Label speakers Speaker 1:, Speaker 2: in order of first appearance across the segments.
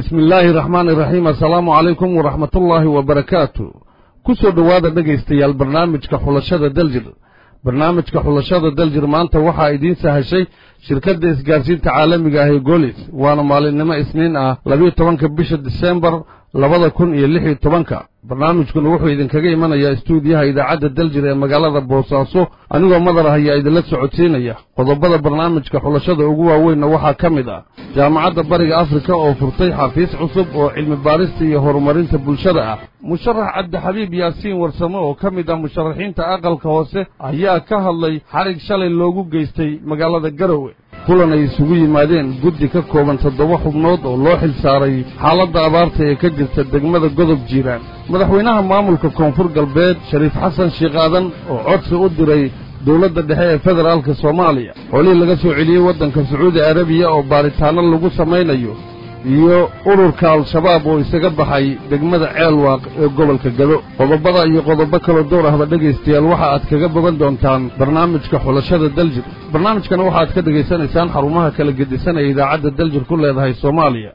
Speaker 1: bismi illaahi raxmaani iraxiim assalaamu calaykum waraxmatullaahi wabarakaatu ku soo dhowaada dhegaystayaal barnaamijka xulashada daljir barnaamijka xulashada daljir maanta waxaa idiin sahashay shirkadda isgaarsiinta caalamiga ah ee golis waana maalinimo isniin ah labiyo tobanka bisha disembar labada kun iyo lix iyo tobanka barnaamijkuna wuxuu idinkaga imanayaa istuudiyaha idaacadda daljir ee magaalada boosaaso anigoo madar ah ayaa idinla socodsiinaya qodobada barnaamijka xulashada ugu waaweynna waxaa ka mid ah jaamacadda bariga afrika oo furtay xafiis cusub oo cilmi baarista iyo horumarinta bulshada ah musharax cabdixabiib yaasiin warsamo oo ka mid ah musharaxiinta aqalka hoose ayaa ka hadlay xarig shalay loogu geystay magaalada garowe kulan ay isugu yimaadeen guddi ka kooban toddoba xubnood oo loo xil saaray xaaladda abaarta ee ka jirta degmada godob jiiraan madaxweynaha maamulka koonfur galbeed shariif xasan sheekh aadan oo codsi u diray dowladda dhexe ee federaalka soomaaliya xolihii laga soo celiyey waddanka sacuudi arabiya oo baaritaanno lagu samaynayo iyo ururka al-shabaab oo isaga baxay degmada ceelwaaq ee gobolka gado qodobada iyo qodobo kaloo door ahba dhegaystayaal waxa aad kaga bogan doontaan barnaamijka xulashada daljir barnaamijkana waxaaad ka dhegaysanaysaan xarumaha kala gedisan ee idaacadda daljir ku leedahay soomaaliya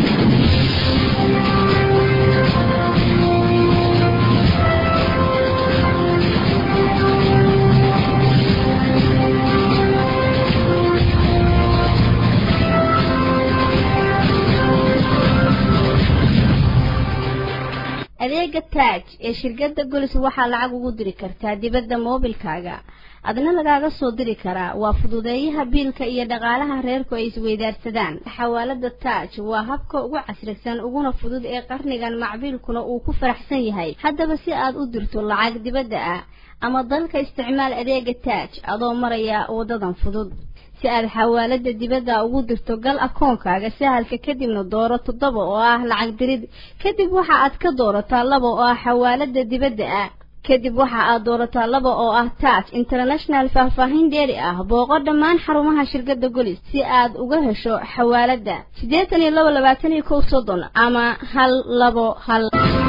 Speaker 2: adeega taaj ee shirkadda golis waxaa lacag ugu diri kartaa dibadda moobilkaaga adna lagaaga soo diri karaa waa fududeeyaha biilka iyo dhaqaalaha reerku ay isweydaarsadaan xawaalada taaj waa habka ugu casrisan uguna fudud ee qarnigan macbiilkuna uu ku faraxsan yahay haddaba si aad u dirto lacag dibadda ah ama dalka isticmaal adeega taaj adoo maraya wadadan fudud si aad xawaalada dibadda ugu dirto gal akoonkaaga sahalka kadibna dooro toddoba oo ah lacag dirid kadib waxa aad ka doorataa laba oo ah xawaalada dibadda ah kadib waxa aad doorataa laba oo ah taaj international faahfaahin dheeri ah booqo dhammaan xarumaha shirkadda golis si aad uga hesho xawaalada siddeetan iyo laba labaatan iyo kow soddon ama hal labo hal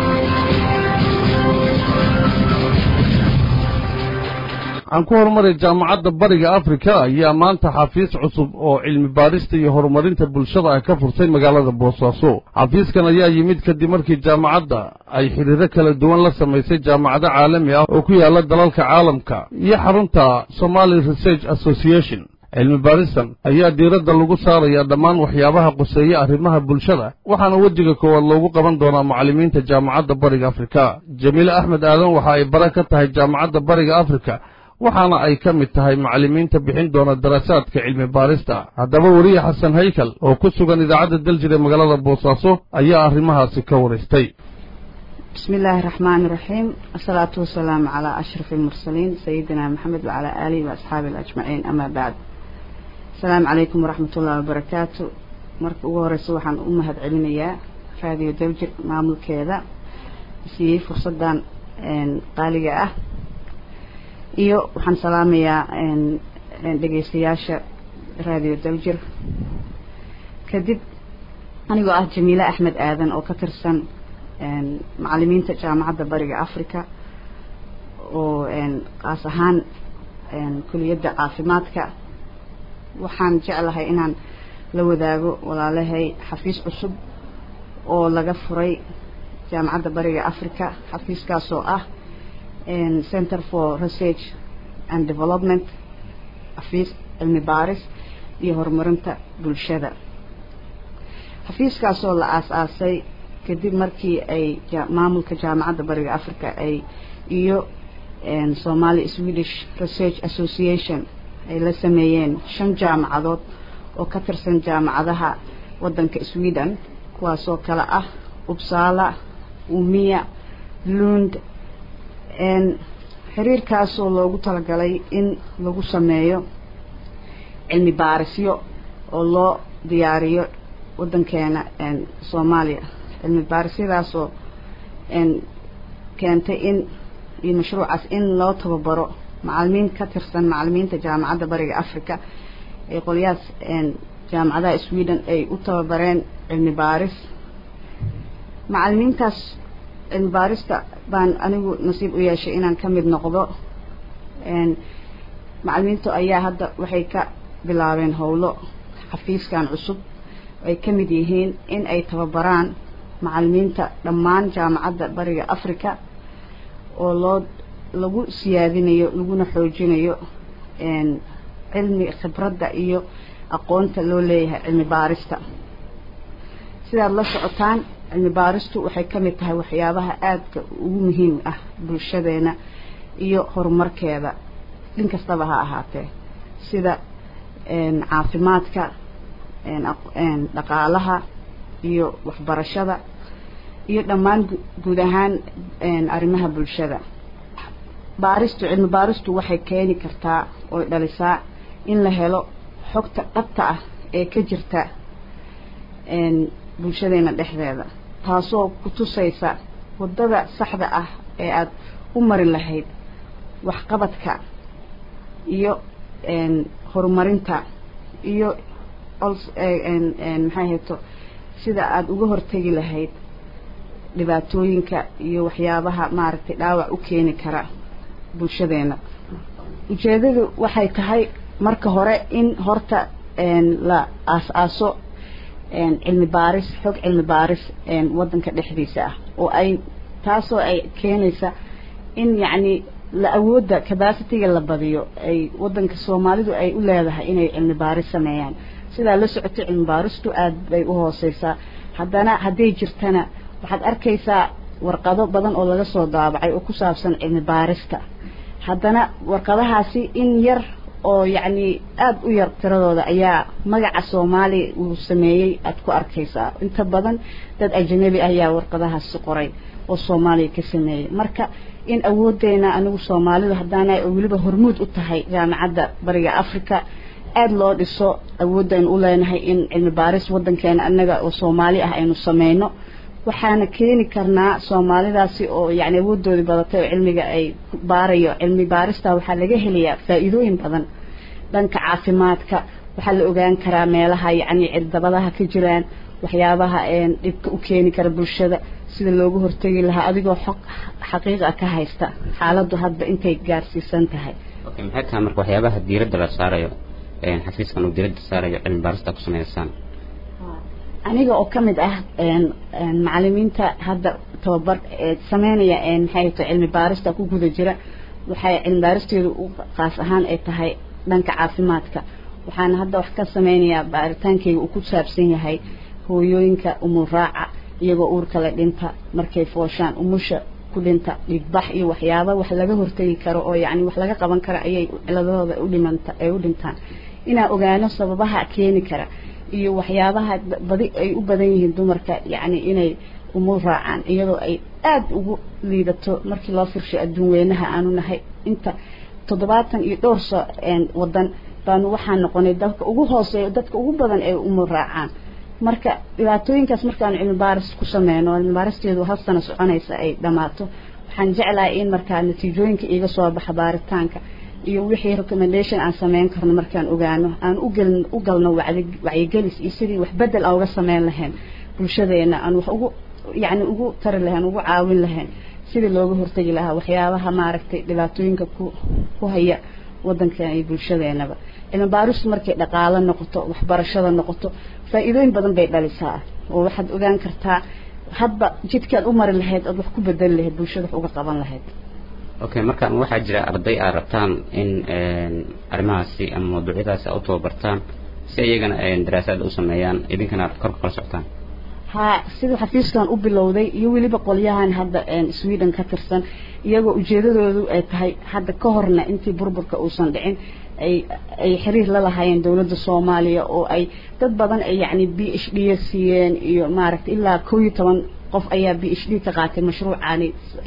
Speaker 1: waxaan ku horumaray jaamacadda bariga afrika ayaa maanta xafiis cusub oo cilmi baadhista iyo horumarinta bulshada ah ka furtay magaalada boosaaso xafiiskan ayaa yimid kadib markii jaamacadda ay xidhiiro kala duwan la samaysay jaamacado caalami ah oo ku yaalla dalalka caalamka iyo xarunta somali research association cilmi baadhistan ayaa diiradda lagu saarayaa dhammaan waxyaabaha quseeya arrimaha bulshada waxaana wejiga koowaad loogu qaban doonaa macallimiinta jaamacadda bariga afrika jamiile axmed aadan waxa ay bare ka tahay jaamacadda bariga afrika waxaana ay ka mid tahay macallimiinta bixin doona daraasaadka cilmi baarista haddaba weriye xasan haykal oo ku sugan idaacadda daljir ee magaalada boosaaso ayaa arrimahaasi ka waraystay
Speaker 3: bismi illaahi raxmaani iraxiim asalaatu wasalaamu calaa ashraf almursaliin sayidina maxamed wacalaa aalihi waasxaabihi ajmaciin amaa bacd asalaamu calaykum waraxmat ullahi wabarakaatu marka ugu horeysa waxaan u mahad celinayaa raadiyo daljir maamulkeeda siiyey fursaddan qaaliga ah iyo waxaan salaamayaa dhegaystayaasha raadiyo daljir kadib anigoo ah jamiile axmed aadan oo ka tirsan macallimiinta jaamacadda bariga africa oo qaas ahaan kuliyadda caafimaadka waxaan jeclahay inaan la wadaago walaalahay xafiis cusub oo laga furay jaamacadda bariga africa xafiiskaasoo ah center for research and development xafiis cilmi baaris iyo horumarinta bulshada xafiiskaasoo la aas-aasay kadib markii ay maamulka jaamacadda bariga africa ay iyo somali swedish research association ay la sameeyeen shan jaamacadood oo ka tirsan jaamacadaha waddanka sweden kuwaasoo kale ah uppsala umiya lund xiriirkaasoo loogu talagalay in lagu sameeyo cilmi baarisyo oo loo diyaariyo waddankeena soomaaliya cilmi baarisyadaasoo keentay in iyo mashruucaas in loo tababaro macalimiin ka tirsan macalimiinta jaamacadda bariga africa ee qolyahaas jaamacadaha sweden ay u tababareen cilmi baaris macalimiintaas cilmi baarista baan anigu nasiib u yeeshay inaan ka mid noqdo macalimiintu ayaa hadda waxay ka bilaabeen howlo xafiiskan cusub ay ka mid yihiin in ay tababaraan macalimiinta dhammaan jaamacadda bariga africa oo loo lagu siyaadinayo laguna xoojinayo cilmi khibradda iyo aqoonta loo leeyahay cilmi baarista sidaad la socotaan cilmi baaristu waxay ka mid tahay waxyaabaha aadka ugu muhiim ah bulshadeena iyo horumarkeeda dhin kastaba ha ahaatee sida caafimaadka dhaqaalaha iyo waxbarashada iyo dhammaan guud ahaan arrimaha bulshada baaristu cilmi baaristu waxay keeni kartaa oy dhalisaa in la helo xogta dhabta ah ee ka jirta bulshadeena dhexdeeda taasoo ku tusaysa waddada saxda ah ee aada u mari lahayd waxqabadka iyo horumarinta iyo maxay hayto sida aada uga hortegi lahayd dhibaatooyinka iyo waxyaabaha maaragtay dhaawac u keeni kara bulshadeena ujeedadu waxay tahay marka hore in horta la aas-aaso cilmi baaris xog cilmi baaris waddanka dhexdiisa ah oo ay taasoo ay keenaysa in yacni la awoodda capacityga la badiyo ay waddanka soomaalidu ay u leedahay inay cilmi baaris sameeyaan sidaa la socoto cilmi baaristu aada bay u hooseysaa haddana hadday jirtana waxaad arkaysaa warqado badan oo laga soo daabacay oo ku saabsan cilmi baarista haddana warqadahaasi in yar oo yacni aada u yar tiradooda ayaa magaca soomaaliya uu sameeyey aada ku arkaysaa inta badan dad ajanabi ayaa warqadahaasi qoray oo soomaaliya ka sameeyey marka in awooddeena anigu soomaalidu haddaana weliba hormuud u tahay jaamacadda bariga africa aada loo dhiso awoodaynu u leenahay in cilmi baaris waddankeena annaga oo soomaali ah aynu sameyno waxaana keeni karnaa soomaalidaasi oo yacni awooddoodii badatay oo cilmiga ay baarayo cilmi baarista waxaa laga helayaa faa-iidooyin badan dhanka caafimaadka waxaa la ogaan karaa meelaha yacni cirdabadaha ka jiraan waxyaabaha dhibka u keeni kara bulshada sida loogu hortegi lahaa adigoo xog xaqiiqa ka haysta xaaladdu hadba intay gaarsiisan tahay
Speaker 4: okay maxay tahay marka waxyaabaha diiradda la saarayo xafiiskan uu diiradda saarayo cilmi baarista ku sameysaan
Speaker 3: aniga oo ka mid ah macalimiinta hadda tababar sameynaya maxay to cilmi baarista ku guda jira waxay cilmi baaristeedu u qaas ahaan ay tahay dhanka caafimaadka waxaana hadda wax ka sameynayaa baaritaankeyga uu ku saabsan yahay hooyooyinka umuraaca iyagoo uurka le dhinta markay fooshaan umusha ku dhinta dhigbax iyo waxyaaba wax laga hortegi karo oo yacni wax laga qaban karo ayay ciladahooda udhimanta ay u dhintaan inaan ogaano sababaha keeni kara iyo waxyaabaha badi ay u badan yihiin dumarka yacni inay umur raacaan iyadoo ay aada ugu liidato markii loo firshay adduun weynaha aanu nahay inta toddobaatan iyo dhowr so waddan baanu waxaan noqonay dalka ugu hooseeyo dadka ugu badan ee umur raacaan marka dhibaatooyinkaas markaanu cilmi baaris ku sameyno cilmi baaristeedu hal sano soconaysa ay dhammaato waxaan jeclahay in markaa natiijooyinka iiga soo baxa baaritaanka iyo wixii recommendation aan sameyn karno markaan ogaano aan ugal u galno wacyigelis iyo sidii wax bedel aan uga sameyn lahayn bulshadeena aan wax ugu yacni ugu tari lahayn ugu caawin lahayn sidii looga hortegi lahaa waxyaabaha maaragtay dhibaatooyinka ku ku haya waddankeena iyo bulshadeenaba cilmi baaristu markay dhaqaalo noqoto waxbarashada noqoto faa-iidooyin badan bay dhalisaa oo waxaad ogaan kartaa hadba jidkaad u mari lahayd ood wax ku bedeli lahayd bulshada wax uga qaban lahayd
Speaker 4: okay marka waxaa jira arday aad rabtaan in arrimahaasi ama mawduucyadaasi aad u tababartaan si iyagana daraasaad u sameeyaan idinkana aad korka kala socotaan
Speaker 3: ha siduu xafiiskan u bilowday iyo weliba qolyahan hadda sweden ka tirsan iyagoo ujeedadoodu ay tahay hadda ka horna intii burburka uusan dhicin ay ay xiriir la lahaayeen dowladda soomaaliya oo ay dad badan ay yacni b h d siiyeen iyo maaragtay ilaa kow iyo toban qof ayaa b h d ka qaatay mashruucaani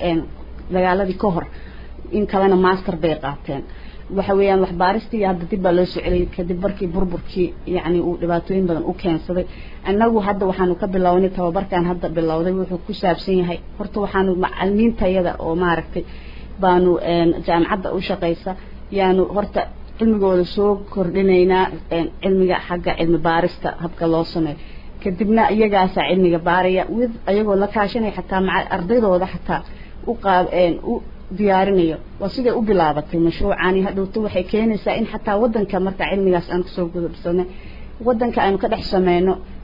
Speaker 3: dagaaladii ka hor in kalena master bay qaateen waxa weeyaan waxbaaristii hadda dib baa loo soo celiyay kadib markii burburkii yacni uu dhibaatooyin badan u keensaday annagu hadda waxaanu ka bilownay tababarkan hadda bilowday wuxuu ku saabsan yahay horta waxaanu macalimiintayada oo maaragtay baanu jaamacadda u shaqaysa yaanu horta cilmigooda soo kordhinaynaa cilmiga xagga cilmi baarista habka loo sameeyo kadibna iyagaasaa cilmiga baaraya with ayagoo la kaashanaya xataa maca ardaydooda xataa u qaab u diyaarinayo waa siday u bilaabatay mashruucaani hadhowto waxay keenaysaa in xataa waddanka marka cilmigaas aan kusoo gudubsanay waddanka aynu ka dhex sameyno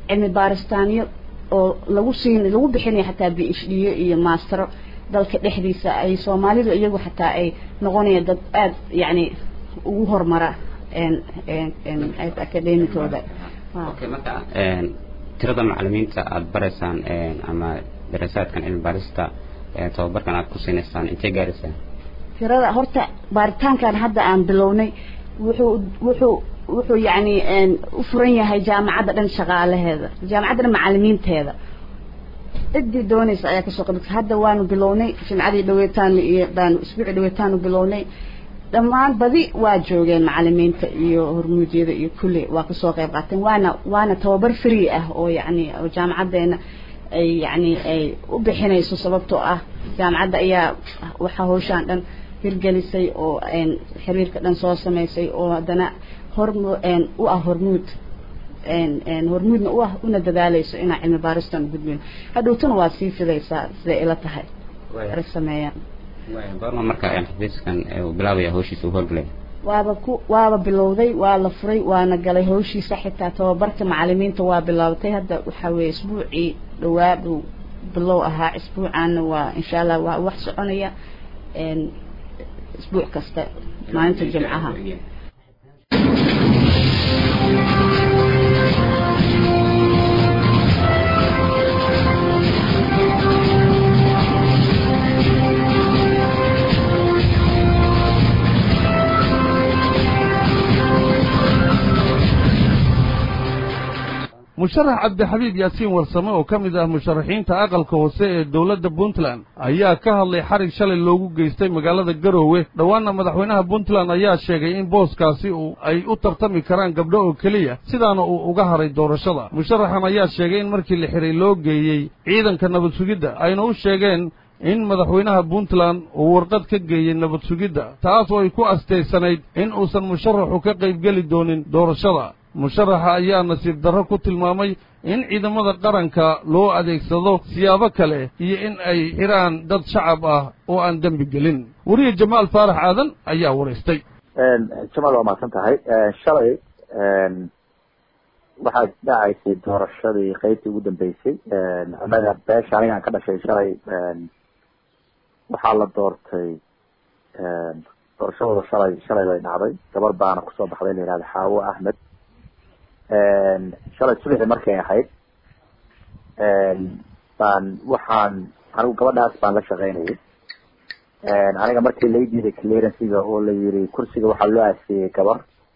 Speaker 3: cilmi baaristaanyo oo lagu siin lagu bixinayo xataa b h d iyo maastero dalka dhexdiisa ay soomaalidu iyagu xataa ay noqonayaan dad aada yacni ugu horumara academicooda
Speaker 4: okay marka tirada macalimiinta aada baraysaan ama daraasaadkan cilmi baarista tababarkan aada ku siinaysaan intee gaaraysaan
Speaker 3: tirada horta baaritaankan hadda aan bilownay wuxuu wuxuu wuxuu yacni u furan yahay jaamacadda dhan shaqaalaheeda jaamacadda dhan macalimiinteeda ciddii doonaysa ayaa kasoo qabi hadda waanu bilownay jimcadii dhaweetaan iyo baanu isbuuci dhaweetaanu bilownay dhammaan badi waa joogeen macalimiinta iyo hormuudyada iyo kulli waa kasoo qayb qaateen waana waana tababar free ah oo yacni oo jaamacaddeena ay yacni ay u bixinayso sababtoo ah jaamacadda ayaa waxaa hawshaan dhan hirgelisay oo xiriirka dhan soo samaysay oo haddana horm u ah hormuud hormuudna u ah una dadaalayso inaan cilmi baaristan gudbin hadhowtana waa sii fidaysaa siday ila tahay ay sameeyaan
Speaker 4: goorma marka xafiiskan uu bilaabaya hawshiisa uu howlgalay
Speaker 3: waaba ku waaba bilowday waa la furay waana galay hawshiisa xitaa tababarka macalimiinta waa bilaabatay hadda waxaa weeye isbuucii dhawaa buu bilow ahaa isbuucaana waa insha allah waa wax soconaya isbuuc kasta maalinta jimcaha
Speaker 1: musharax cabdixabiib yaasiin warsame oo ka mid ah musharaxiinta aqalka hoose ee dowladda puntland ayaa ka hadlay xarig shalay loogu geystay magaalada garoowe dhowaanna madaxweynaha puntland ayaa sheegay in booskaasi uu ay u tartami karaan gabdho oo keliya sidaana uu uga haray doorashada musharaxan ayaa sheegay in markii la xiray loo geeyey ciidanka nabad sugidda ayna u sheegeen in madaxweynaha puntland uu warqad ka geeyey nabad sugidda taas oo ay ku astaysanayd in uusan musharaxu ka qaybgeli doonin doorashada musharaxa ayaa nasiib darro ku tilmaamay in ciidamada qaranka loo adeegsado siyaabo kale iyo in ay xidhaan dad shacab ah oo aan dembi gelin weriye jamaal faarax aadan ayaa waraystay
Speaker 5: jamaal waa mahadsan tahay shalay waxaa dhacaysay doorashadii qeybtii ugu dambeysay annaga beesha anigaan ka dhashay shalay waxaa la doortay doorashadooda shalay shalay bay dhacday gabar baana kusoo baxday la yihahda xaawo ahmed shalay subaxii markay ahayd baan waxaan anigu gabadhaas baan la shaqaynayay aniga markii lai diiday clearancyga oo la yiri kursiga waxaa loo aasiyey gabar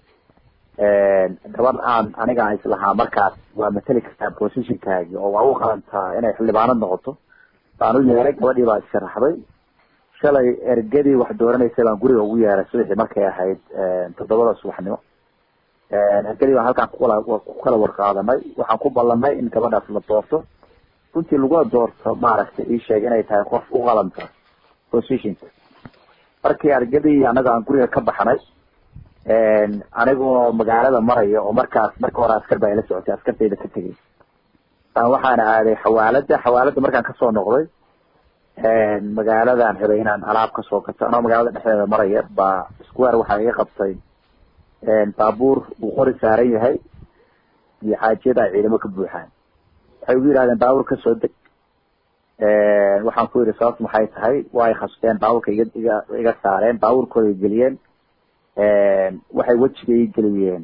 Speaker 5: gabar aan aniga islahaa markaas waa mateli kartaa positionkaagi oo waa u qalantaa inay xildhibaanad noqoto baan u yeeray gabadhii baa isharaxday shalay ergadii wax dooranaysay baan guriga ugu yeeray subaxii markay ahayd toddobada subaxnimo ergadii baan halkaan kukala ku kala warqaadanay waxaan ku ballanay in gabadhaas la doorto runtii lagula doorto maaragtay ii sheeg inay tahay qof u qalanta positionka markii ergadii anaga aan guriga ka baxnay anigoo magaalada maraya oo markaas marka hore askar baa ila socotay askartayda ka tegay baan waxaana aaday xawaalada xawaalada markaan kasoo noqday magaaladan rabay inaan alaab kasoo gato anoo magaalada dhexdeeda maraya baa square waxaa iga qabtay baabuur uu qori saaran yahay iyo xaajiyada ay ciidamo ka buuxaan waxay ugu yidhahdeen baabuur kasoo deg waxaan ku yidhi sababtu maxay tahay waa ay khasteen baabuurka iga iga iga saareen baabuurkooda ay geliyeen waxay wejiga ii geliyeen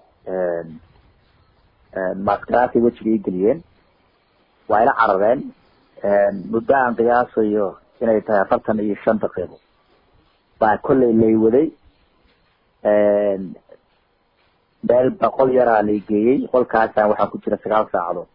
Speaker 5: maskaraasay wejiga ii geliyeen waa ila carareen muddo aan qiyaasayo inay tahay afartan iyo shan daqiiqo baa kollay lay waday meel boqol yaraa lay geeyey qolkaasaan waxaa ku jira sagaal saacadood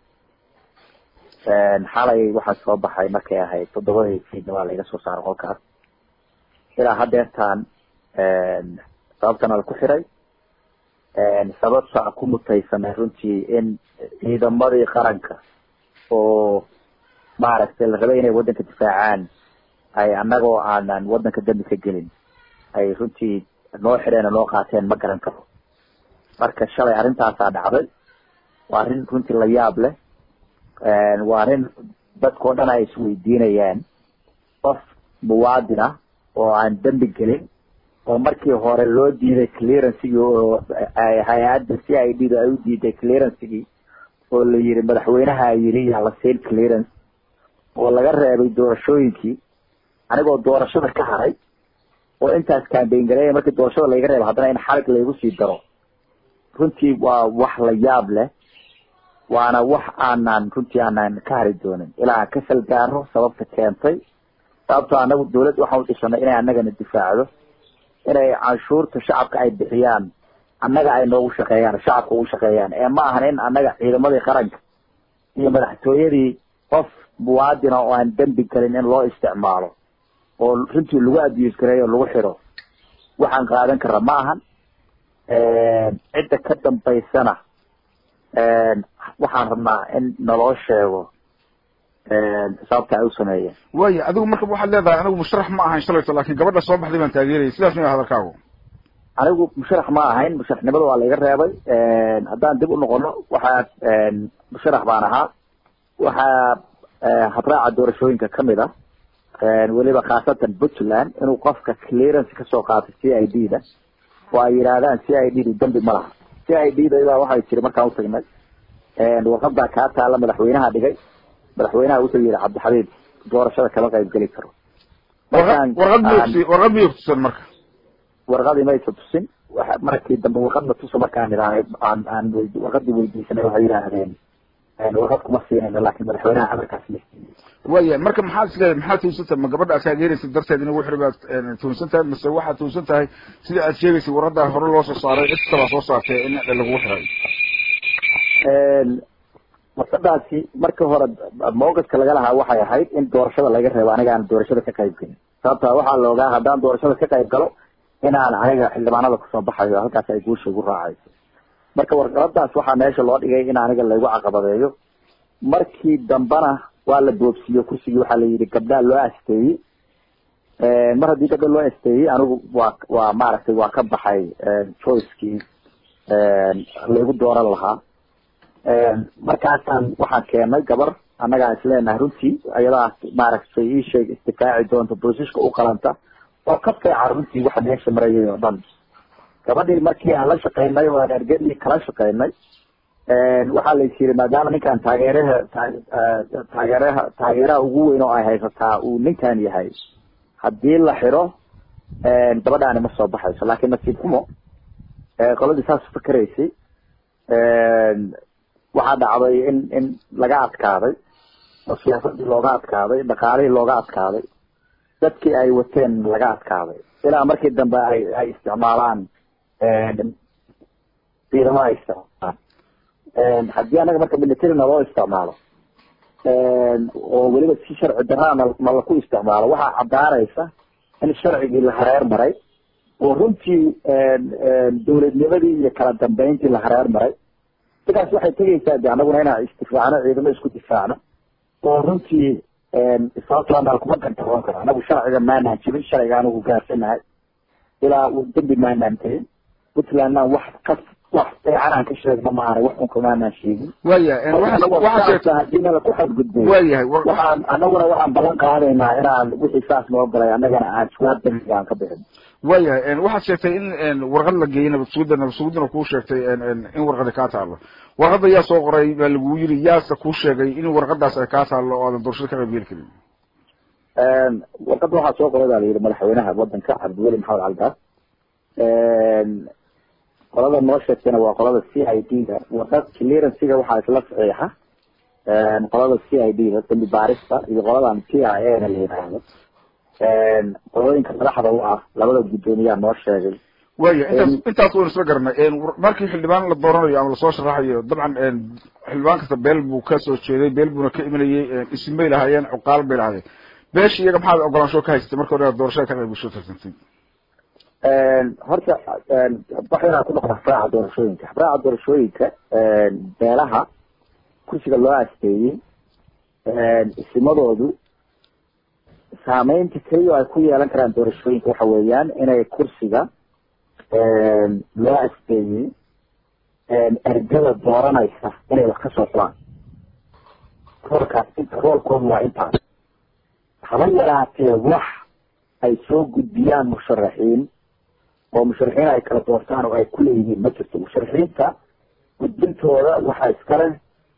Speaker 5: xalay waxaa soo baxay markay ahayd toddobadii fiidnima laiga soo saaray qolkaas ilaa hadeertaan sababtana la ku xiray sababta ku mutaysanay runtii in ciidamadii qaranka oo maaragtay la rabay inay waddanka difaacaan ay annagoo aanan waddanka dambi ka gelin ay runtii noo xireen oo noo qaateen ma garan karo marka shalay arrintaasaa dhacday waa arrin runtii la yaab leh waa arrin dadkao dhan ay isweydiinayaan qof muwaadin ah oo aan dembi gelin oo markii hore loo diiday clearancegii oo hay-adda c i d da ay u diiday clearancegii oo la yidhi madaxweynaha yidhi yaa la siin clearance oo laga reebay doorashooyinkii anigoo doorashada ka haray oo intaas kambayn gareeya markii doorashada layga reebo haddana in xalig laygu sii daro runtii waa wax la yaab leh waana wax aanan runtii aanan ka hari doonin ilaa aan ka salgaaro sababta keentay sababtoo anagu dawlad waxaan udhisanay inay anagana difaacdo inay canshuurta shacabka ay bixiyaan annaga ay noogu shaqeeyaan shacabka ugu shaqeeyaan ee ma ahan in annaga ciidamadii qaranka iyo madaxtooyadii qof muwaadina oo aan dembi gelin in loo isticmaalo oo runtii lagu abuse gareeyo lagu xidho waxaan qaadan kara ma ahan cidda ka dambaysana waxaan rabnaa in naloo sheego sababta ay u sameeyeen
Speaker 6: waya adigu marka waxaad leedahay anigu musharax ma ahayn shalayto lakin gabadha soo baxday baan taageerayay sidaas ma hadalkaagu
Speaker 5: anigu musharax ma ahayn musharaxnimada waa laiga reebay haddaan dib u noqono waxaa musharax baan ahaa waxaa habraaca doorashooyinka kamid ah weliba khaasatan puntland inuu qofka clearance kasoo qaatay c i d da oo ay yidhaahdaan c i d du dembi ma laha c i d da ilaa waxay tiri markaan utagnay warqadaa kaa taala madaxweynaha dhigay madaxweynaha wuxuu yihi cabdixabiib doorashada kama qayb geli karo
Speaker 6: warqad mi warqad miyay kutusan marka
Speaker 5: warqadii maysa tusin markii dambe warqadna tusa markaan idhaanay aan aan warqadii weydiisanay waxay yidhaahdeen warqad kuma siinayno laakin madaxweynaha amarkaas la siiyey
Speaker 6: waya marka maxaad isleedahay maxaad tuunsan tahay ma gabadha aad taageeraysa darteed in ugu xiri baad tuunsan tahay mase waxaad tuunsan tahay sida aad sheegaysay warqadaa hore loo soo saaray cid kalaa soo saartay in lagugu xiray
Speaker 5: warqadaasi marka hore mawqifka laga lahaa waxay ahayd in doorashada laga reebo aniga aan doorashada ka qayb gelin sababta waxaa la ogaa haddaan doorashada ka qayb galo inaan aniga xildhibaanada kusoo baxayo halkaas ay guusha igu raacayso marka warqaladaas waxaa meesha loo dhigay in aniga laygu caqabadeeyo markii dambena waa la boobsiiyo kursigii waxaa la yidhi gabdhaa loo asteeyey mar haddii gabdha loo asteeyey anigu waa waa maaragtay waa ka baxay choicekii laygu dooran lahaa markaasaan waxaan keenay gabar annagaa isleenahay runtii ayadaa maaragtay ii sheeg isdifaaci doonta boosiska u qalanta oo ka feeca runtii waxa meesha marayay oo dhan gabadhii markii aan la shaqeynay oo aan ergadii kala shaqeynay waxaa la is yiri maadaama ninkan taageeraha taageeraha taageeraha ugu weyn oo ay haysataa uu ninkan yahay haddii la xiro gabadhaani ma soo baxayso laakiin nasiib xumo qoladii saas fikeraysay waxaa dhacday in in laga adkaaday oo siyaasadii looga adkaaday dhaqaalihii looga adkaaday dadkii ay wateen laga adkaaday ilaa markii dambe ay ay isticmaalaan ciidamo ay isticmaalaan haddii anaga marka militarina loo isticmaalo oo weliba si sharci darana ma laku isticmaalo waxaa caddaanaysa in sharcigii la hareer maray oo runtii dawladnimadii iyo kala dambeyntii la hareer maray sidaas waxay tegaysaa de anaguna inaan isdifaacno ciidamo isku difaacno oo runtii sababtoona kuma gantaroon karo anagu sharciga maanaan jibin sharciga anigu gaarsanahay ilaa uu dembi maanaan tegin puntlandna wax ka wax fiican aan ka sheegno maana wax unka maanaan sheegin
Speaker 6: waya
Speaker 5: hadiina laku xadgudbay
Speaker 6: waayahay
Speaker 5: waxaan anaguna waxaan ballan qaadaynaa inaan wixii saas noo galay annagana aan jawaab dembiga aan ka bixin
Speaker 6: waayahay waxaad sheegtay in warqad la geeyey nabadsugudda nabadsugudana kuu sheegtay in warqadi kaa taalo warqadda yaa soo qoray baa lagu yiri yaase kuu sheegay in warqadaas ay kaa taalo oo aadan doorashada ka qayb geli karin
Speaker 5: warqadda waxaa soo qoray baa la yidhi madaxweynaha wadanka cabdiweli maxamed calgaas qolada noo sheegtayna waa qolada c i d da warqad clearancega waxaa isla saxiixa qolada c i d da dambi baarista iyo qoladan t i a na la yidhaahdo qolooyinka madaxda u ah labada guddoomiyaa noo sheegay
Speaker 6: waya intaas intaas waynu isla garanay markii xildhibaan la dooranayo ama lasoo sharaxayo dabcan xildhibaan kasta beel buu ka soo jeeday beel buuna ka imanayay isim bay lahaayeen cuqaal bay lahaayeen beesha iyaga maxaad ogolaansho ka haysatay marka hore aad doorashada ka qayb gasho tarsantay
Speaker 5: horta waxayna ku noqda habraaca doorashooyinka habraaca doorashooyinka beelaha kursiga loo asteeyey isimadoodu saameynta keliya ay ku yeelan karaan doorashooyinka waxa weeyaan inay kursiga loo asteeyey ergada dooranaysa inay wax kasoo xulaan roolkaas roolkoodu waa intaas haba yaraatee wax ay soo gudbiyaan musharaxiin oo musharaxiin ay kala doortaan oo ay ku leeyihiin ma jirto musharaxiinta gudbintooda waxaa iskale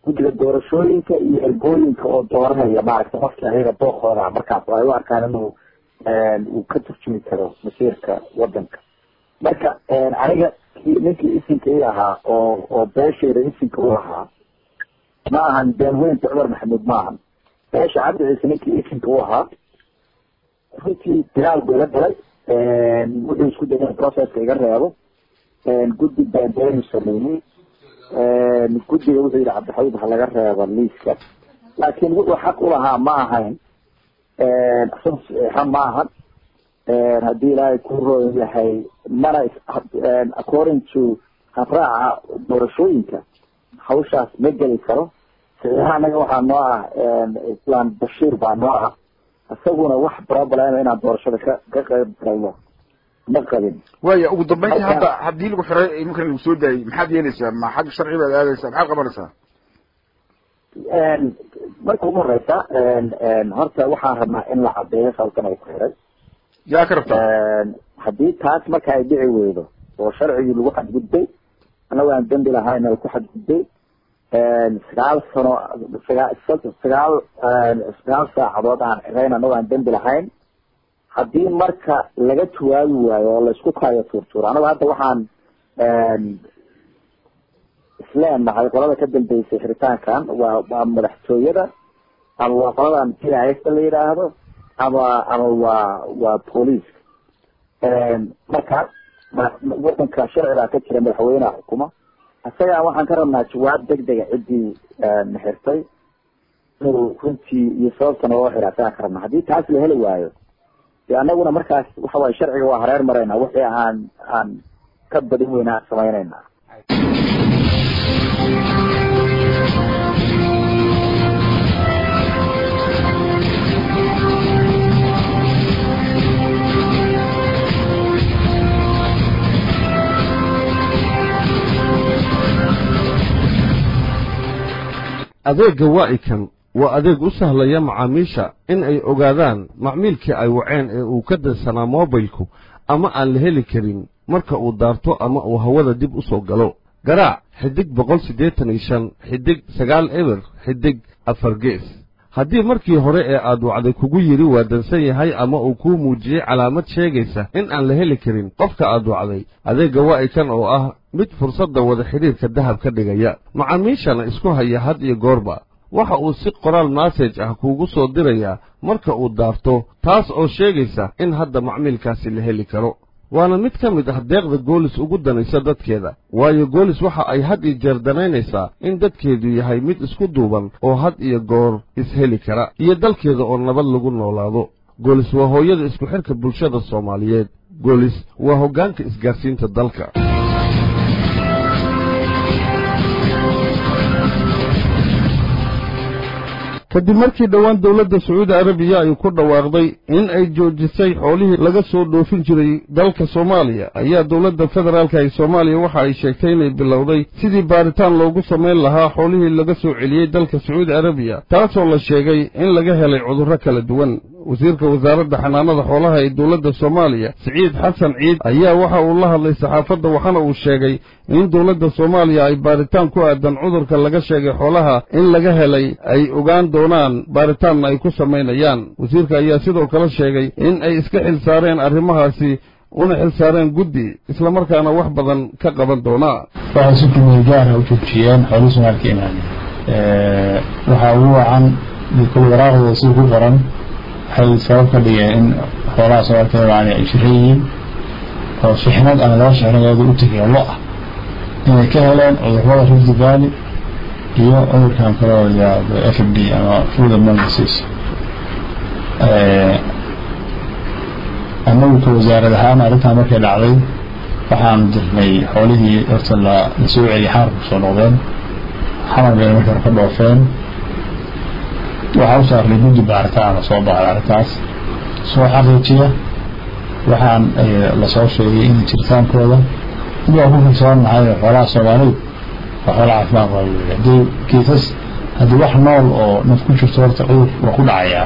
Speaker 5: guddiga doorashooyinka iyo ergooyinka oo dooranaya maaragtay qofkii ayaga dookooda markaas oo ay u arkaan inuu uu ka turjumi karo masiirka wadanka marka aniga ninkii isinka i ahaa oo oo beeshayda isinka u ahaa ma ahan beenweynta cumar maxamuud ma ahan beesha cabdi ciise ninkii isinka u ahaa runtii dagaal buu ila galay wuxuu isku dayay in processka iga reebo guddi baanbeenu sameeyey guddiga wuxuu yidhi cabdixabiib ha laga reebo liiska laakiin wuxuu xaq ulahaa ma ahayn isaga saxiixa ma ahan haddii ilaahay ku roon yahay mana according to habraaca doorashooyinka hawshaas ma geli karo saxiixa anaga waxaa noo ah islaan bashiir baa noo ah isaguna wax problem inaan doorashada ka ka qayb galno ma qabin
Speaker 6: waya ugu dambeyntii hadda haddii lagu xiray iminkan lagu soo daayey maxaad yeelaysaa ma xagga sharci baad aadaysaa maxaad qabanaysaa
Speaker 5: marka ugu horeysa horta waxaan rabnaa in la cadeeyo sababtan ay ku xiray
Speaker 6: yaa ka rabtaa
Speaker 5: haddii taas marka ay dhici weydo oo sharcigii lagu xadgudbay annago aan dembi lahayn ay ku xadgudbay sagaal sano sagaa sagaal sagaal saacadood aan xirayn annago aan dembi lahayn haddii marka laga jawaabi waayo oo laisku kaayo tuurtuuro anago hadda waxaan isleenahay qolada ka dambeysay xiritaankan waa waa madaxtooyada ama waa qoladan pista la yidhaahdo ama ama waa waa booliiska marka wadanka sharcigaa ka jira madaxweyneha xukuma isagaa waxaan ka rabnaa jawaab deg dega ciddii naxirtay inuu runtii iyo sababtana loo xira isagaan ka rabnaa haddii taas la heli waayo de anaguna markaas waxa waye sharciga waa hareer marayna wixii aan aan ka badin weyna aan samaynayna
Speaker 1: adeegga waa'ikan waa adeeg u sahlaya macaamiisha in ay ogaadaan macmiilkii ay waceen ee uu ka dansanaa moobilku ama aan la heli karin marka uu daarto ama uu hawada dib u soo galo garaac xidig boqol siddeetan iyo shan xidig sagaal eber xidig afar gees haddii markii hore ee aad wacday kugu yidhi waa dansan yahay ama uu kuu muujiyey calaamad sheegaysa in aan la heli karin qofka aad wacday adeegga waa'ikan oo ah mid fursadda wada xidhiirka dahab ka dhigaya macaamiishana isku haya had iyo goorba waxa uu si qoraal massage ah kuugu soo dirayaa marka uu daarto taas oo sheegaysa in hadda macmiilkaasi la heli karo waana mid ka mid ah deeqda goolis ugu danaysa dadkeeda waayo goolis waxa ay had iyo jeer danaynaysaa in dadkeedu yahay mid isku duuban oo had iyo goor isheli kara iyo dalkeeda oo nabad lagu noolaado goolis waa hooyada isku xidhka bulshada soomaaliyeed goolis waa hoggaanka isgaarsiinta dalka kadib markii dhowaan dowladda sacuudi arabiya ay ku dhawaaqday in ay joojisay xoolihii laga soo dhoofin jiray dalka soomaaliya ayaa dowladda federaalka ee soomaaliya waxa ay sheegtay inay bilowday sidii baaritaan loogu samayn lahaa xoolihii laga soo celiyey dalka sacuudi arabiya taasoo la sheegay in laga helay cudurro kala duwan wasiirka wasaaradda xanaanada xoolaha ee dowladda soomaaliya siciid xasan ciid ayaa waxa uu la hadlay saxaafadda waxaana uu sheegay in dowladda soomaaliya ay baaritaan ku aadan cudurka laga sheegay xoolaha in laga helay ay ogaan doonaan baaritaanna ay ku samaynayaan wasiirka ayaa sidoo kale sheegay in ay iska xil saareen arrimahaasi una xil saareen guddi islamarkaana wax badan ka qaban doonaa
Speaker 7: waxay si kumeel gaara u joojiyeen xoolihii soomaalka imaanay waxaa ugu wacan kul waraaqdooda si ku qoran waxay sabab ka dhigeen in xoolaha soomaalka imaanay ay shiran yihiin oo shixnad ama laba shixnadood u tegay lo ah inay ka heleen cudurrada rift valley iyo cudurkan kaloo yidhaahdo f m d ama food and mouth disease annagu ka wasaarad ahaan arrintan markay dhacday waxaanu dirnay xoolihii horta la la soo celiyay xamarka kusoo noqdeen xamar bayna markii hore ka dhoofeen waxaa u saarnay guddi baaritaan la soo baaray arrintaas soo xaqiijiya waxaan lasoo sheegay in jiritaankooda waa ku kalsoonahay xoolaha soomaalidu waa xoola caafimaad qaba wey haddii kiisas haddii wax nool oo naf ku jirto horta cudur waa ku dhacayaa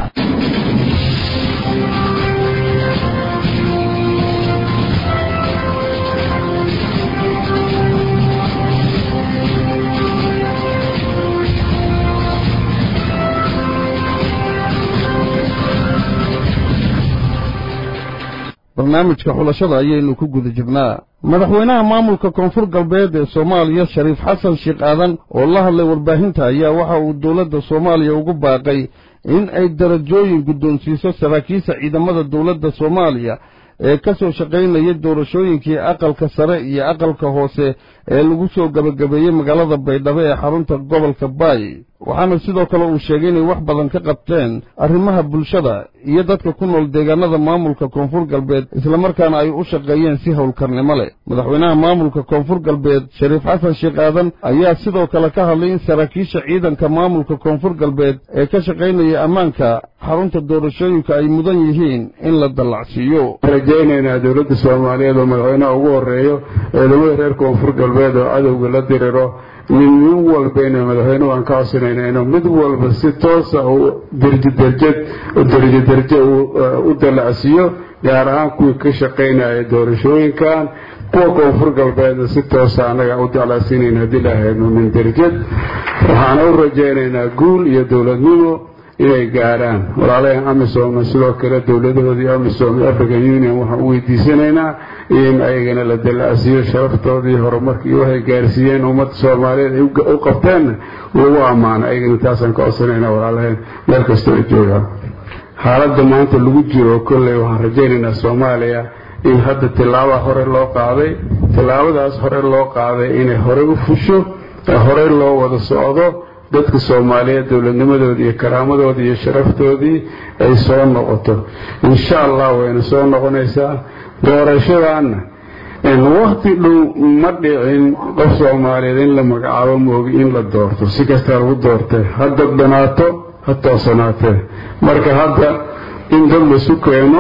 Speaker 1: barnaamijka xulashada ayaynu ku guda jirnaa madaxweynaha maamulka koonfur galbeed ee soomaaliya shariif xasan sheekh aadan oo la hadlay warbaahinta ayaa waxa uu dowladda soomaaliya ugu baaqay in ay darajooyin guddoonsiiso saraakiisha ciidamada dowladda soomaaliya ee ka soo shaqaynaya doorashooyinkii aqalka sare iyo aqalka hoose ee lagu soo gebagabeeyey magaalada baydhabo ee xarunta gobolka baay waxaana sidoo kale uu sheegay inay wax badan ka qabteen arrimaha bulshada iyo dadka ku nool deegaanada maamulka koonfur galbeed islamarkaana ay u shaqeeyeen si howlkarnimo leh madaxweynaha maamulka koonfur galbeed shariif xasan sheekh aadan ayaa sidoo kale ka hadlay in saraakiisha ciidanka maamulka koonfur galbeed ee ka shaqaynaya ammaanka xarunta doorashooyinka ay mudan yihiin in la dallacsiiyo
Speaker 8: rajaynaynaa dowladda soomaaliyeed oo madaxweynaha ugu horeeyo ciidamada reer koonfur galbeed oo cadowga la diriro nin nin walbayna madaxweyne waan ka codsanayna inuu mid walba si toosa uu derji derjad derjo derjo u dallacsiiyo gaar ahaan kuwii ka shaqaynaya doorashooyinkan kuwa koonfur galbeedna si toosa annaga u dallacsiinayna haddii lahayno min derjad waxaana u rajaynaynaa guul iyo dowladnimo inay gaadhaan walaalahan amisom sidoo kale dowladahoodii amisom african union waxaan u weydiisanaynaa in ayagana la dallacsiiyo sharaftoodii horumarkii waxay gaarsiiyeen ummadda soomaaliyeed ay u qabteenna lagu ammaano ayagana taasaan ka codsanaynaa walaalaheen meel kastoo ay joogaan xaaladda maanta lagu jiro kolley waxaan rajaynaynaa soomaaliya in hadda tillaabaa hore loo qaaday tillaabadaas hore loo qaaday inay horey u fusho horey loo wada socdo dadka soomaaliyeed dowladnimadoodii iyo karaamadoodii iyo sharaftoodii ay soo noqoto insha allah wayna soo noqonaysaa doorashadaanna wakti dhow ma dhicin qof soomaaliyeed in la magacaabo moogi in la doorto si kastaa lagu doortay hadda banaato ha toosanaatee marka hadda in dad laisu keeno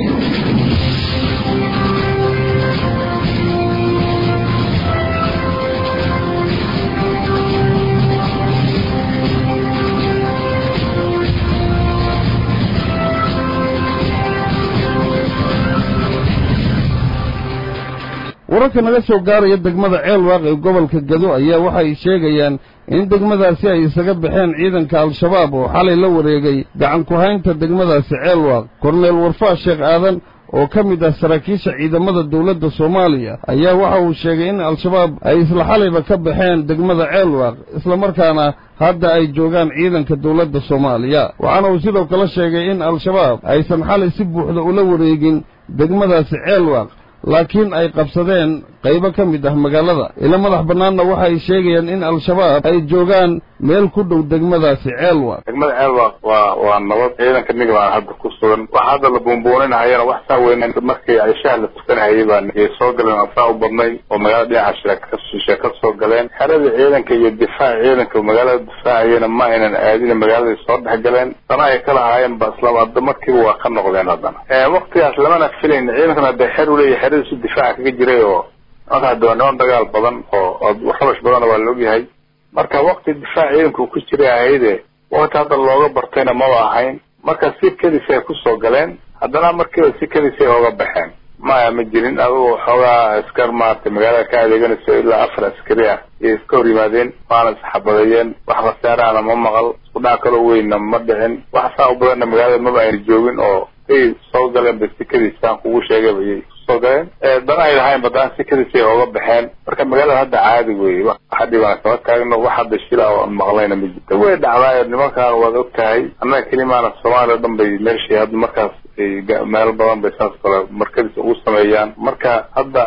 Speaker 1: wararka naga soo gaaraya degmada ceelwaaq ee gobolka gado ayaa waxay sheegayaan in degmadaasi ay isaga baxeen ciidanka al-shabaab oo xalay la wareegay gacan ku-haynta degmadaasi ceelwaaq korneel warfaa sheekh aadan oo ka mid ah saraakiisha ciidamada dowladda soomaaliya ayaa waxa uu sheegay in al-shabaab ay isla xalayba ka baxeen degmada ceelwaaq islamarkaana hadda ay joogaan ciidanka dowladda soomaaliya waxaana uu sidoo kale sheegay in al-shabaab aysan xalay si buuxda ula wareegin degmadaasi ceelwaaq laakiin ay qabsadeen qaybo ka mid ah magaalada ila madax bannaanna waxay sheegayaan in al-shabaab ay joogaan meel ku dhow degmadaasi ceelwaq
Speaker 9: degmada ceelwaq waa waa nabad ciidanka niga baan hadda ku sugan waxa hadda la buunbuuninahayana wax saa weyn markii cishaha la tukanahayay baan soo galeen aan saa u badnay oo magaalada dhinaca shirashishe ka soo galeen xerada ciidanka iyo difaaca ciidanka magaalada difaacayana ma aynan aadin magaaladay soo dhex galeen dana ay ka lahaayeen ba isla hadda markiiba waa ka noqdeen haddana waktigaas lamana filayn ciidankana hadee xer u leeyahay xeradiisu difaaca kaga jiray oo marka hadda waa niman dagaal badan oo rabash badana waa laogyahay marka wakti difaac ciidanku ku jiray ahayde wakti hadda looga bartayna maba ahayn marka si kadis ay kusoo galeen haddana markiiba si kadis ay ooga baxeen maya ma jirin adugu xoogaa askar maaragtay magaalada ka adeeganayso ilaa afar askari ah iyo iska hor yimaadeen waana isxabadeeyeen wax khasaarahana ma maqal isku dhac kaloo weynna ma dhicin wax saa u badanna magaalada maba ayna joogin oo say soo galeen ba si kadisaan kugu sheegay bayay soo galeen dana ay lahayn badaan si kadisay ooga baxeen marka magaalada hadda caadi weeye waxa dhibaan kama taagno wax hadda shila oo aan maqlayna ma jirto way dhacdaayo nimankan waad og tahay annaga kelimaana soomaaliya o dhan bay meeshii hadda markaas meelo badan bay saas kale markadis ugu sameeyaan marka hadda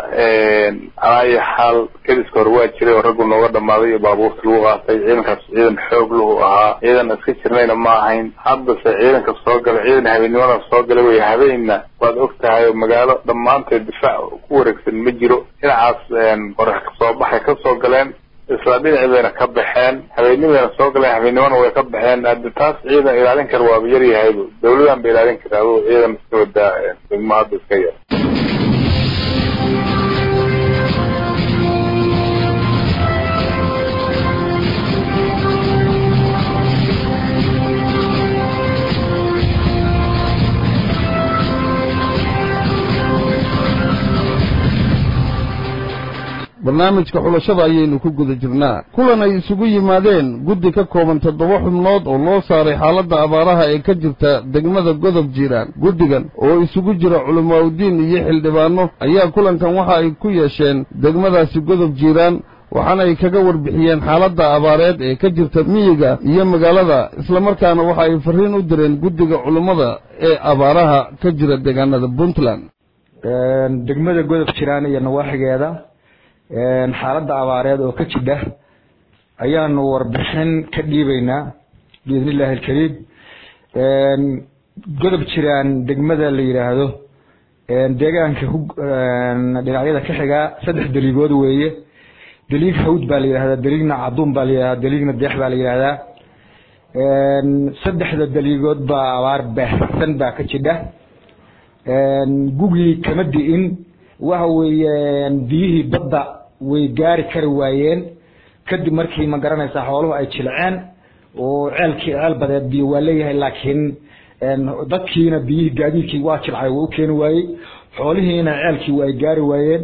Speaker 9: alaayo xaal kadiska hore waa jiray oo raggu nooga dhamaaday iyo baabuurta lagu qaatay ciidankaas ciidan xoog lahu ahaa ciidan iska jirnayna ma ahayn haddase ciidanka soo galay ciidan habeennimada soo galay wey habeenna waad og tahay oo magaalo dhammaanteed difaac ku wareegsan ma jiro dhinacaas qorax kasoo baxay kasoo galeen isla dhinacii bayna ka baxeen habeennimayna soo galeen habeennimana way ka baxeen hadda taas ciidan ilaalin kara waaba yaryahayba dawladan ba ilaalin kara aduu ciidan iska wadaa degmo hadda iska yar
Speaker 1: barnaamijka xulashada ayaynu ku guda jirnaa kulan ay isugu yimaadeen guddi ka kooban toddoba xubnood oo loo saaray xaaladda abaaraha ee ka jirta degmada godob jiiraan guddigan oo isugu jira culimaaudiin iyo xildhibaano ayaa kulankan waxa ay ku yeesheen degmadaasi godob jiiraan waxaana ay kaga warbixiyeen xaaladda abaareed ee ka jirta miyiga iyo magaalada islamarkaana waxa ay farriin u direen guddiga culummada ee abaaraha ka jira deegaanada puntland
Speaker 10: degmada godob jiraan iyo nawaaxigeeda xaaladda abaareed oo ka jidha ayaanu warbixin ka dhiibaynaa biidni illaahi alkariim godob jiraan degmada la yidhaahdo deegaanka dhinacyada ka xigaa saddex deliigood weeye deliig hawd baa la yidhahdaa deliigna caduun baa la yidhahdaa deliigna deex baa la yidhahdaa saddexda deliigood baa abaar baahsan baa ka jidha gugii kama di'in waxa weeye biyihii badda way gaari kari waayeen kadib markii ma garanaysaa xooluhu ay jilceen oo ceelkii ceel badeed biyo waa leeyahay laakiin dadkiina biyihii gaadiidkii waa jilcay waa u keeni waayey xoolihiina ceelkii waa ay gaari waayeen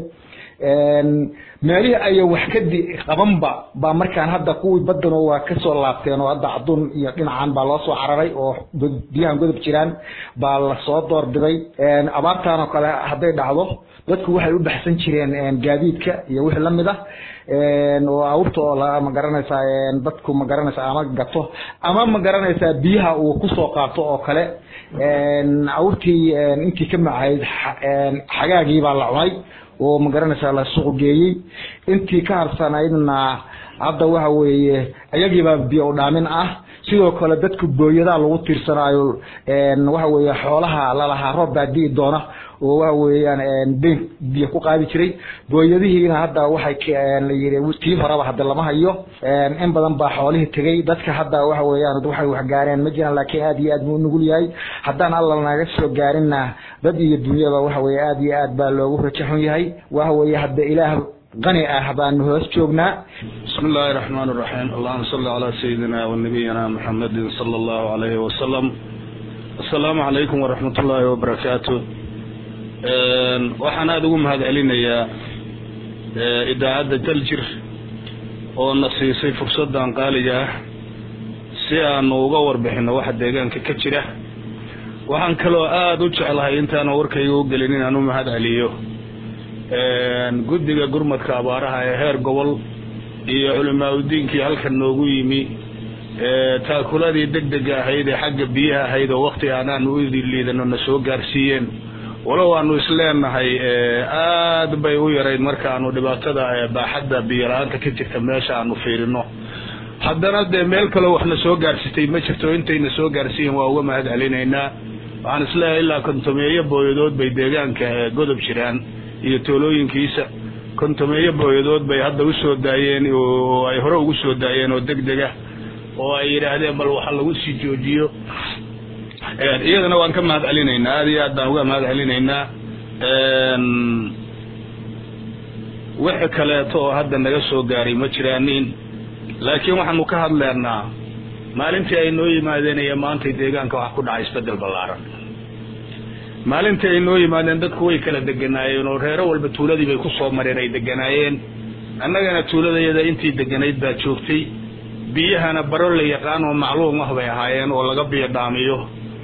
Speaker 10: meelihii aya wax ka di qabanba baa markaan hadda kuwii badan waa kasoo laabteen oo hadda caduun iyo dhinacan baa loo soo cararay oo biyahan godob jiraan baa lasoo doorbiday abaartan oo kale hadday dhacdo dadku waxay u baxsan jireen gaadiidka iyo wixii lamid ah oo awrta oo ma garanaysaa dadku ma garanaysaa ama gato ama ma garanaysaa biyaha uu kusoo qaato oo kale awrtii intii ka macayd xagaagii baa la cunay oo ma garanaysaa la suuq geeyey intii ka harsanaydna hadda waxa weeye iyagiibaa biyo u dhaamin ah sidoo kale dadku booyadaa lagu tiirsanaayo waxa weeye xoolaha lalahaa roob baa di'i doona oo waxa weeyaan deyn biyo ku qaadi jiray booyadihiina hadda waxay la yiri tii horeba hadda lama hayo in badan baa xoolihii tegay dadka hadda waxa weeyaan waxay wax gaareen ma jiraan laakiin aad iyo aad buu nugul yahay haddaan alla naga soo gaarinna dad iyo dunyaba waxa weeye aad iyo aad baa loogu rajaxun yahay waxa weeye hadda ilaah qani ah baanu hoos joognaa
Speaker 11: بسم الله الرحمن الرحيم اللهم صل على سيدنا ونبينا محمد صلى الله عليه وسلم السلام عليكم ورحمة الله وبركاته waxaan aada ugu mahad celinayaa idaacadda daljir oo na siisay fursaddan qaaliga ah si aanu uga warbixino waxa deegaanka ka jira waxaan kaloo aada u jeclahay intaana warkayga u gelin inaan u mahad celiyo guddiga gurmadka abaaraha ee heer gobol iyo culimaa udiinkii halkan noogu yimi taakuladii deg dega ahayd ee xagga biyaha ahayd oo wakti aanaanu u liidano na soo gaarsiiyeen walow aanu isleenahay aad bay u yarayd markaanu dhibaatada baaxadda biyo la-aanta ka jirta meesha aanu fiirino haddana dee meel kaloo waxna soo gaarsitay ma jirto intayna soo gaarsiiyen waa uga mahad celinaynaa waxaan isleeyahay ilaa kontomeeyo booyadood bay deegaanka godob jiraan iyo toolooyinkiisa kontomeeyo booyadood bay hadda usoo daayeen oo ay hore ugu soo daayeen oo deg dega oo ay yidhaahdeen bal waxa lagu sii joojiyo iyadana waan ka mahad celinaynaa aada iyo aad baan uga mahad celinaynaa wixi kaleeto oo hadda naga soo gaaray ma jiraanin laakiin waxaanu ka hadleynaa maalintii ay noo yimaadeen iyo maantay deegaanka waxa ku dhacay isbedel ballaaran maalintii ay noo yimaadeen dadku way kala deganaayeen oo reero walba tuuladii bay kusoo mareen ay deganaayeen annagana tuuladayada intii deganayd baa joogtay biyahana baro la yaqaan oo macluum ah bay ahaayeen oo laga biyo dhaamiyo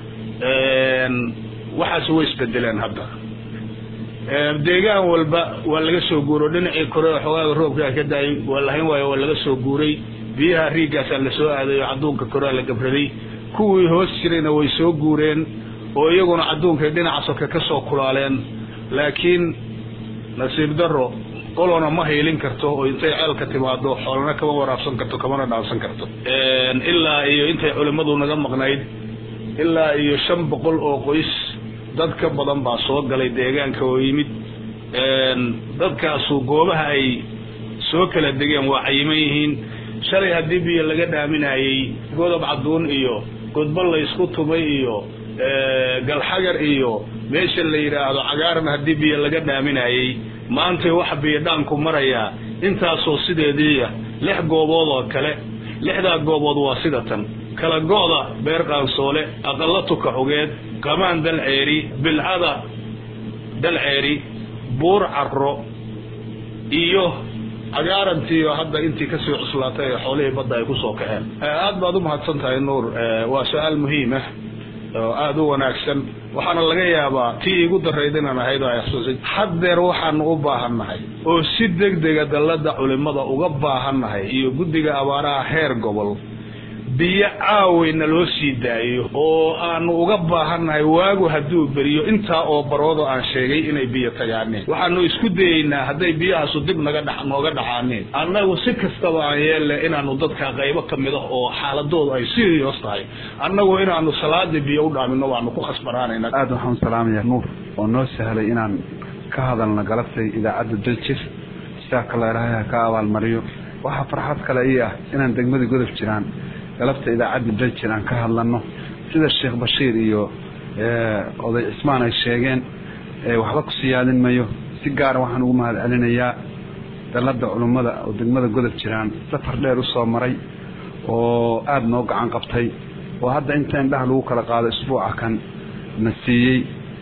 Speaker 11: waxaas way isbedeleen hadda deegaan walba waa laga soo guuro dhinacii kore oo xogaaga roobkaa ka daayay waa lahayn waayo waa laga soo guuray biyaha riigaasaa lasoo aaday oo cadduunka korea la gabraday kuwii hoos jirayna way soo guureen oo iyaguna cadduunkay dhinaca soke ka soo kulaaleen laakiin nasiib darro qolona ma haylin karto oo intay ceelka timaado xoolana kama waraabsan karto kamana dhaansan karto ilaa iyo intay culimmadu naga maqnayd ilaa iyo shan boqol oo qoys dad ka badan baa soo galay deegaanka oo yimid dadkaasu goobaha ay soo kala degeen waa cayiman yihiin shalay haddii biyo laga dhaaminayey godob cadduun iyo godba la ysku tumay iyo galxagar iyo meesha la yidhaahdo cagaaran haddii biyo laga dhaaminayey maantay waxa biyo dhaanku marayaa intaasoo sideediiya lix goobood oo kale lixdaa goobood waa sida tan kala go'da beer qaansoole aqalla tuka xugeed qamaan dalceeri bilcada dalceeri buur carro iyo cagaarantiiyo hadda intii kasii cuslaatay ee xoolihii badda ay kusoo kaceen aad baad u mahadsan tahay nuur waa su-aal muhiim ah oo aada u wanaagsan waxaana laga yaabaa tii igu darayd inaan ahayd oo ay xasuusin haddeer waxaanu u baahannahay oo si degdega dallada culimada uga baahannahay iyo guddiga abaaraha heer gobol biyo caaweyna loo sii daayo oo aanu uga baahannahay waagu hadduu beriyo intaa oo baroodo aan sheegay inay biyo tagaaneen waxaanu isku dayeynaa hadday biyahaasu dib naga dha nooga dhacaaneen annagu si kastaba aan yeelle inaanu dadka qaybo ka mid ah oo xaaladoodu ay serious tahay annagu inaanu salaadii biyo u dhaamino waanu ku khasbanaanayna
Speaker 12: aada waxaan u salaamayaa nuur oo noo sahlay inaan ka hadalna galabtay idaacadda daljir sidaa kale ilaahay ha ka abaalmariyo waxaa farxad kale ii ah inaan degmada godob jiraan galabta idaacadda daljir aan ka hadlano sida sheekh bashiir iyo oday cismaan ay sheegeen waxba ku siyaadin mayo si gaara waxaan ugu mahad celinayaa dalada culummada oo degmada godob jiraan safar dheer usoo maray oo aada noo gacan qabtay oo hadda inta indhaha lagu kala qaado isbuuca kan na siiyey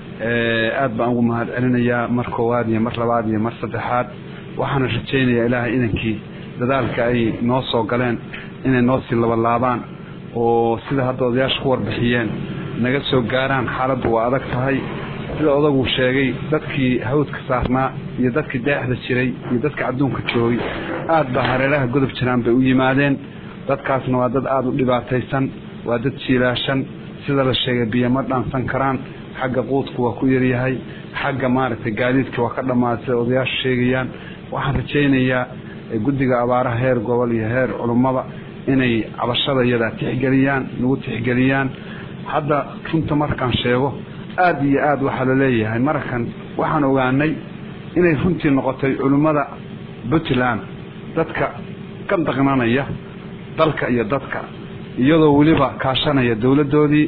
Speaker 12: aada baan ugu mahad celinayaa mar koowaad iyo mar labaad iyo mar saddexaad waxaana rajaynayaa ilaahay inankii dadaalka ay noo soo galeen inay noo sii labalaabaan oo sida hadda odayaasha ku warbixiyeen naga soo gaaraan xaaladdu waa adag tahay sida odagu sheegay dadkii hawdka saarnaa iyo dadkii deexda jiray iyo dadka adduunka joogay aad baa hareeraha godob jiraan bay u yimaadeen dadkaasna waa dad aada u dhibaataysan waa dad jiilaashan sida la sheegay biyo ma dhaansan karaan xagga quudku waa ku yaryahay xagga maaragtay gaadiidka waa ka dhammaaday sida odayaashu sheegayaan waxaan rajaynayaa guddiga abaaraha heer gobol iyo heer culummada inay cabashada iyadaa tixgeliyaan nagu tixgeliyaan hadda runta markaan sheego aada iyo aada waxaa la leeyahay markan waxaan ogaanay inay runtii noqotay culimmada puntland dadka ka daqnanaya dalka iyo dadka iyadoo weliba kaashanaya dowladdoodii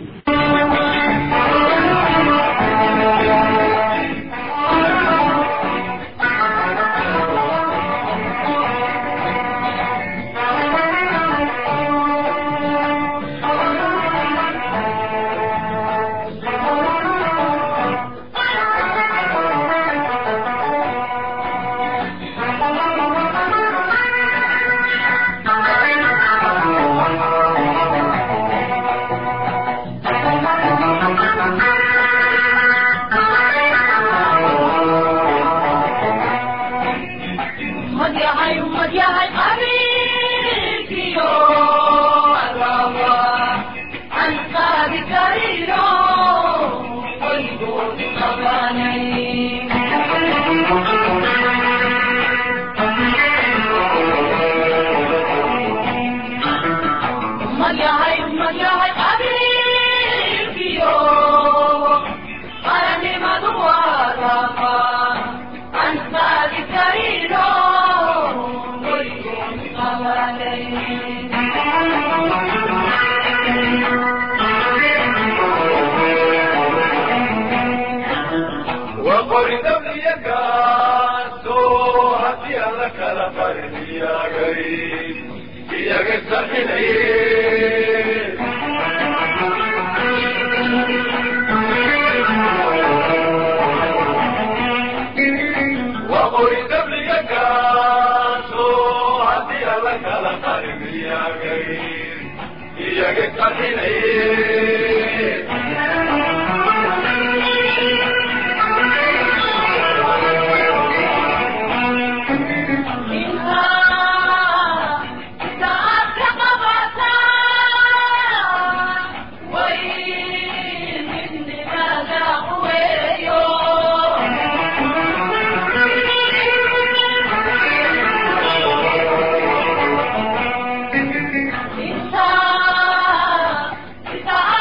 Speaker 13: Isa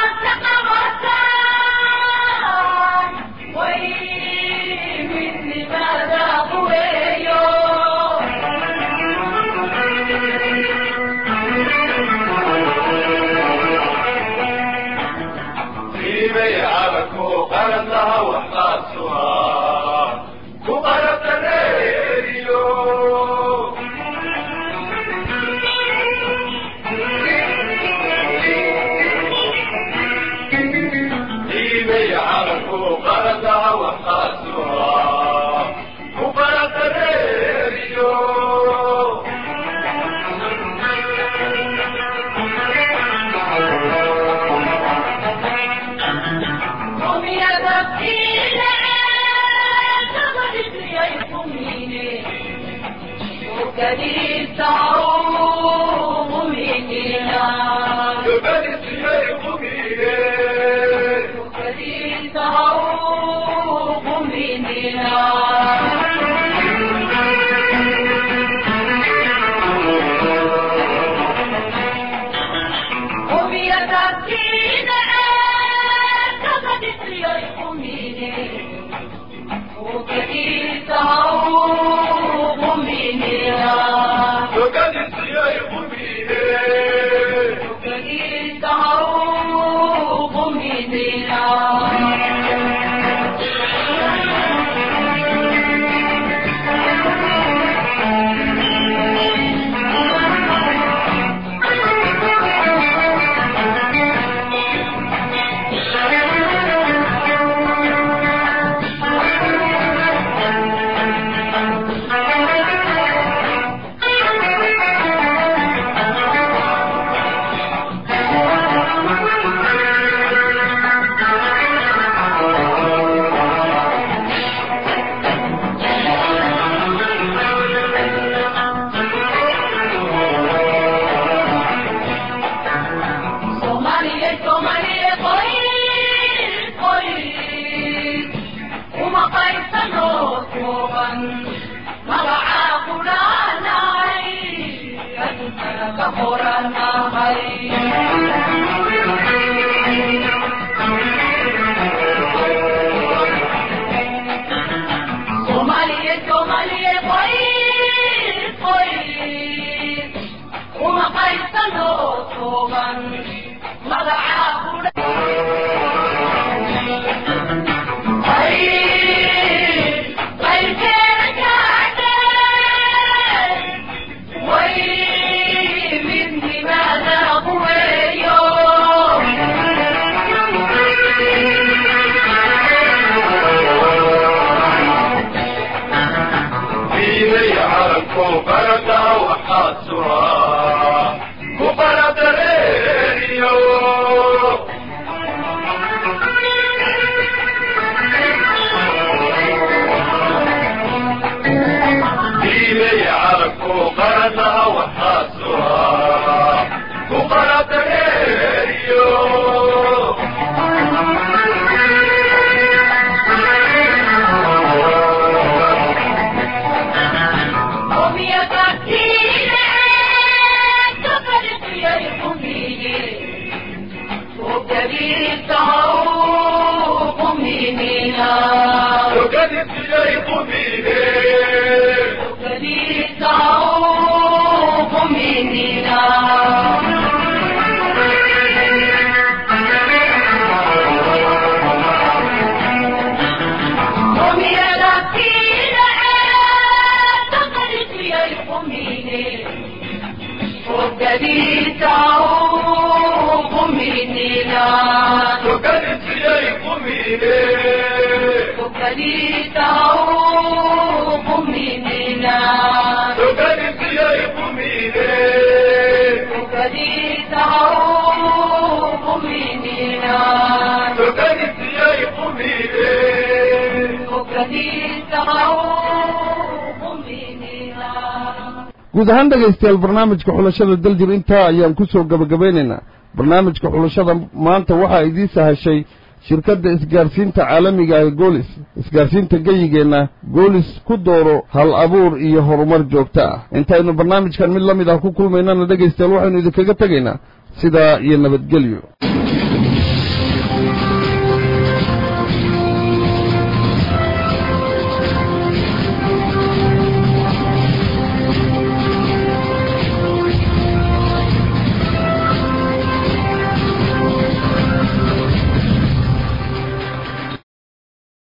Speaker 1: guud ahaan dhegaystayaal barnaamijka xulashada daljir intaa ayaan ku soo gebagabaynaynaa barnaamijka xulashada maanta waxaa idiin sahashay shirkadda isgaarsiinta caalamiga ah goolis isgaarsiinta geyigeenna goolis ku dooro hal abuur iyo horumar joogto ah intaynu barnaamijkan mid la mid ah ku kulmaynana dhegaystayaal waxaynu idinkaga tegaynaa sidaa iyo nabadgelyo